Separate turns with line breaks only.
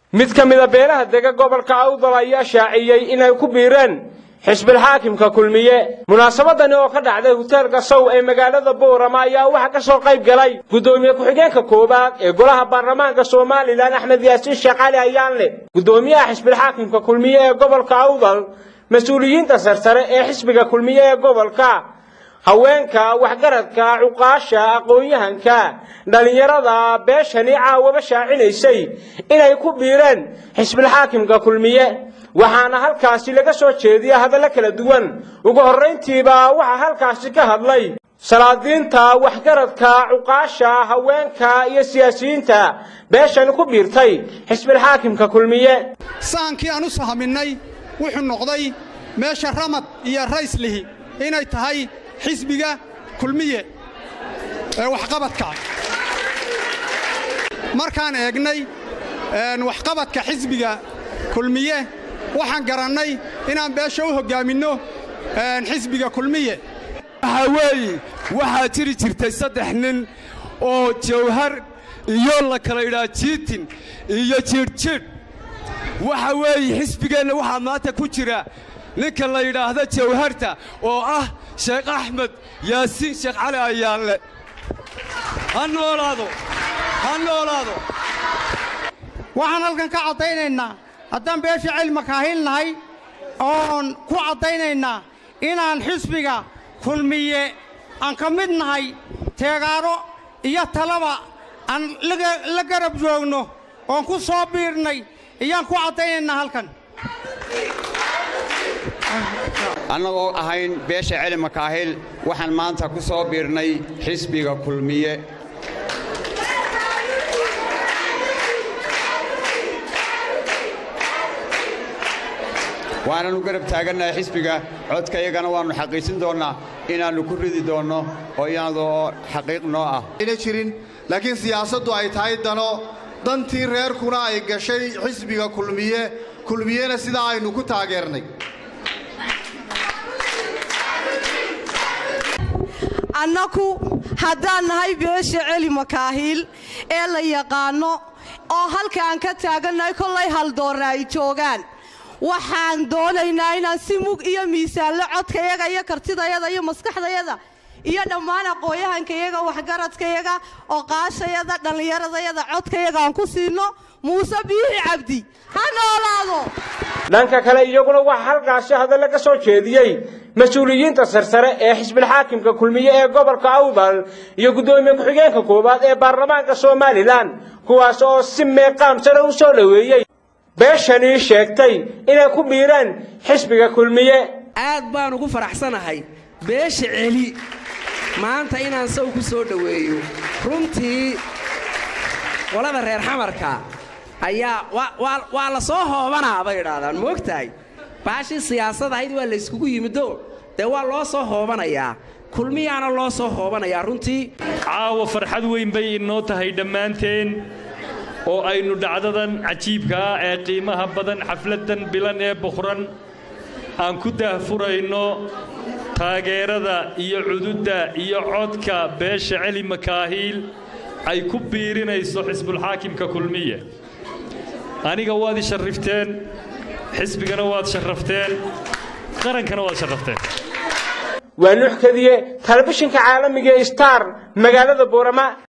mid ka mida beelaha dega gobolka awdal ayaa shaaciyey inay ku biireen xisbilxaakimka kulmiye munaasabadani oo ka dhacday hoteelka sow ee magaalada boorama ayaa waxaa ka soo qayb galay guddoomiye ku-xigeenka koowaad ee golaha baarlamaanka somalilan axmed yaasiin sheekh cali ayaanle guddoomiyaha xisbilxaakimka kulmiye ee gobolka awdal mas-uuliyiinta sarsare ee xisbiga kulmiye ee gobolka haweenka waxgaradka cuqaasha aqoon-yahanka dhallinyarada beeshani caawaba shaacinaysay inay ku biireen xisbilxaakimka kulmiye waxaana halkaasi laga soo jeediya hadallo kala duwan ugu horrayntiiba waxaa halkaasi ka hadlay salaadiinta waxgaradka cuqaasha haweenka iyo siyaasiyiinta beeshani ku biirtay xisbilxaakimka kulmiye
saankii aan u sahaminnay wuxuu noqday meesha ramad iyo rayslihi inay tahay xisbiga kulmiye ee waxqabadka markaan eegnay waxqabadka xisbiga kulmiye waxaan garannay inaan beesha u hoggaaminno xisbiga kulmiye
waxaa weeye waxaa jiri jirtay saddex nin oo jawhar iyo la kala idhaa jiitin iyo jiidhjiidh waxa weeye xisbigeenna waxaa maanta ku jira ninka la yidhaahdo jawharta oo ah sheekh axmed yaasiin sheekh cali ayaanle ha noolaado ha noolaado
waxaan halkan ka caddaynaynaa haddaan beesha cilma kaahilnahay oon ku caddaynaynaa inaan xisbiga kulmiye aan ka mid nahay teegaaro iyo talaba aan la garab joogno oon ku soo biirnay iyaan ku caddaynaynaa halkan
annagoo ahayn beesha celi makaahil waxaan maanta ku soo biirnay xisbiga kulmiye waananu garab taagannahay xisbiga codkayagana waannu xaqiijin doonnaa inaannu ku ridi doonno oo iyadoo xaqiiq noo ah
ayna jirin laakiin siyaasaddu ay tahay dano dantii reerkuna ay gashay xisbiga kulmiye kulmiyena sidaa aynu ku taageernay
annaku haddaan nahay beesha celi makaahiil ee la yaqaanno oo halkaan ka taagannahay kollay haldoorra ay joogaan waxaan doonaynaa inaan si mug iyo miisaanlo codkayaga iyo kartidayada iyo maskaxdayada iyo dhammaan aqooyahankayaga waxgaradkayaga oqaashayada dhallinyaradayada codkayaga aan ku siinno muuse biixi cabdi ha noolaado
dhanka kale iyaguna waxaa halkaasi hadallo ka soo jeediyey mas-uuliyiinta sarsare ee xisbilxaakimka kulmiye ee gobolka awdal iyo guddoomiye ku-xigeenka koowaad ee baarlamaanka somalilan kuwaas oo si meeqaam sare u soo dhoweeyey beeshanii sheegtay inay ku biireen xisbiga kulmiye
aad baan ugu faraxsanahay beesha celi maanta inaan saw ku soo dhoweeyo runtii qolada reer xamarka ayaa waa la soo hoobanaa bay idhaahdaan moogtahay baashii siyaasad ahayd waa layskugu yimido dee waa loo soo hoobanayaa kulmiyaana loo soo hoobanayaa runtii
caawa farxad weyn bay inoo tahay dhammaanteen oo aynu dhacdadan cajiibka ah ee qiimaha badan xafladdan bilan ee buqran aan ku daahfurayno taageerada iyo cududda iyo codka beesha celi makaahiil ay ku biirinayso xisbulxaakimka kulmiye aniga waad i sharrifteen xisbigana waad sharrafteen qarankana waad sharrafteen
waa nuux kadiye telefishinka caalamiga star magaalada boorama